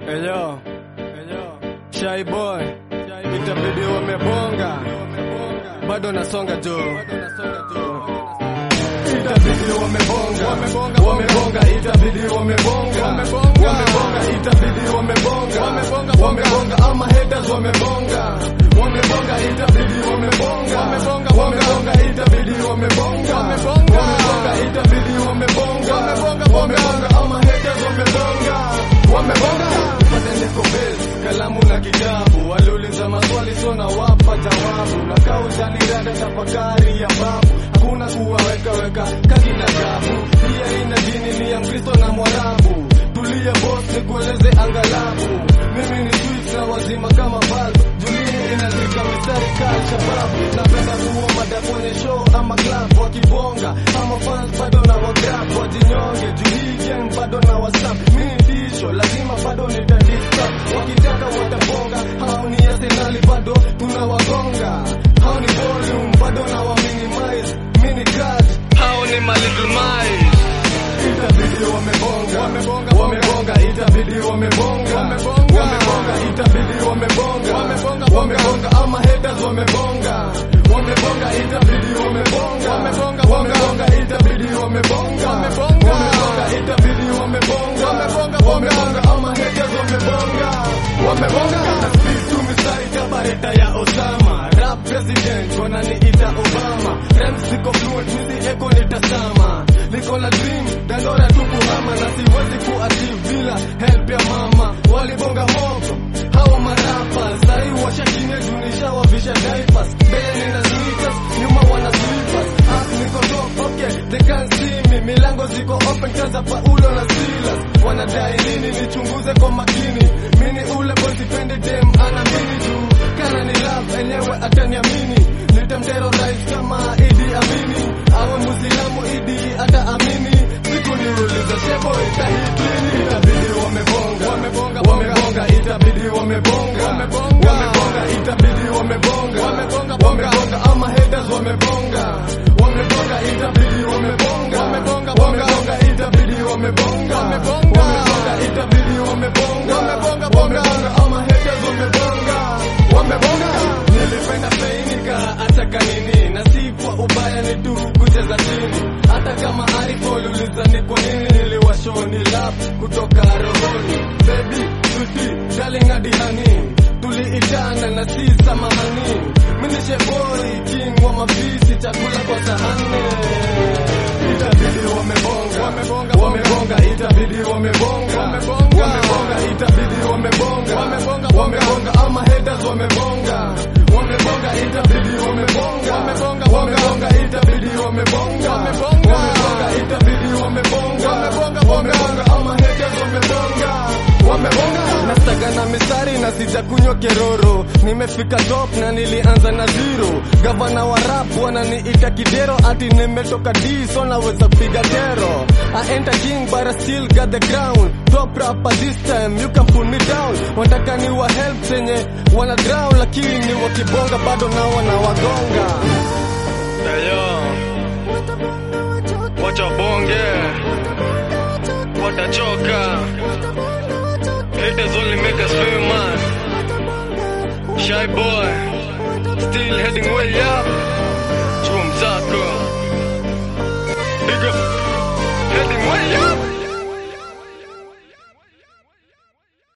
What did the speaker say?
Eyo, eyo, Shy boy, itabidi wamebonga, bado nasonga jo, itabidi wamebonga, wamebonga, itabidi wamebonga, wamebonga, itabidi wamebonga, wamebonga, ama haters wamebonga, wamebonga, itabidi wamebonga, wamebonga, itabidi wamebonga, wamebonga, itabidi wamebonga, wamebonga, ama haters wamebonga, wamebonga pate niko base, kalamu na kitabu, waliuliza maswali so na wapa jawabu, na kaujani rada tafakari ya babu, hakuna kuwaweka weka kakina jabu, pia ina dini ni ya Mkristo na Mwarabu, tulia boss nikueleze angalabu, mimi ni sweet na wazima kama valve, julini inazika mistari kali shababu, napenda kuwa mada kwenye show ama club, wakibonga ama fans bado na wagrab, wajinyonge, juu hii gang bado na wasap, mimi tisho lazima bado nitadista, wakitaka watabonga, hao ni Arsenali bado tunawagonga, hao ni volume bado na wa minimize, mini cut, hao ni my little mice itabidi wamebonga, wamebonga, itabidi wamebonga, wamebonga, itabidi wamebonga, wamebonga, ama haters wamebonga, wamebonga, itabidi wamebonga, wamebonga, itabidi wamebonga, wamebonga, itabidi wamebonga, wamebonga, ama haters wamebonga, wamebonga, na speed tu mistari kabareta ya Osama, rap president wananiita Obama, rhymes ziko fluent, hizi echo nitasama, niko na dream, dandora tu kuhama na siwezi kuachieve bila help ya mama, walibonga moto hawa marapa, sahi washakinya junisha wavisha diapers, mbele nina sneakers, nyuma wana slippers, up niko top, okay, they can't see me, milango ziko open kaza Paulo na Silas, wanadai nini nichunguze kwa makini, mini ule boy sipendi dem ana mini tu, kana ni love enyewe ataniamini, nitamterrorize kama Idi Amini, awe Muislamu Idi ataamini, siku niuliza shebo itahitini, itabidi wamebonga, wamebonga, itabidi wamebonga, wamebonga, itabidi wamebonga, wamebonga, ama haters wamebonga, wamebonga, itabidi wamebonga, wamebonga, itabidi wamebonga, wamebonga, itabidi wamebonga, wamebonga, ama haters wamebonga, wamebonga. Nilipenda feinika hata kanini, na si kwa ubaya, ni tu kucheza chini, hata kama alipouliza ni kwa nini niliwashoni lap kutoka rohoni, baby sweetie darling hadi honey, tuliitana na si samahani, mimi ni sheboy king wa mapisi, chakula kwa sahani itabidi wamebonga, wamebonga, itabidi wamebonga, wamebonga, itabidi wamebonga, wamebonga, ama haters wamebonga, wamebonga, itabidi wamebonga, wamebonga, itabidi wamebonga, wamebonga, itabidi wamebonga, wamebonga, ama haters wamebonga, wamebonga. Nastaga na mistari na sijakunywa keroro, nimefika top na nilianza na zero. Gavana wa rap wananiita kidero, ati nimetoka D so naweza piga tero. I enter king but I still got the crown. Top rapper this time, you can pull me down. Wataka ni wa help zenye wana drown, lakini wakibonga bado na wanawagonga. Eyo, wacha bonge, watachoka. Haters only make us famous. Shy boy, still heading way up. Chum Zako. Big up, heading way up.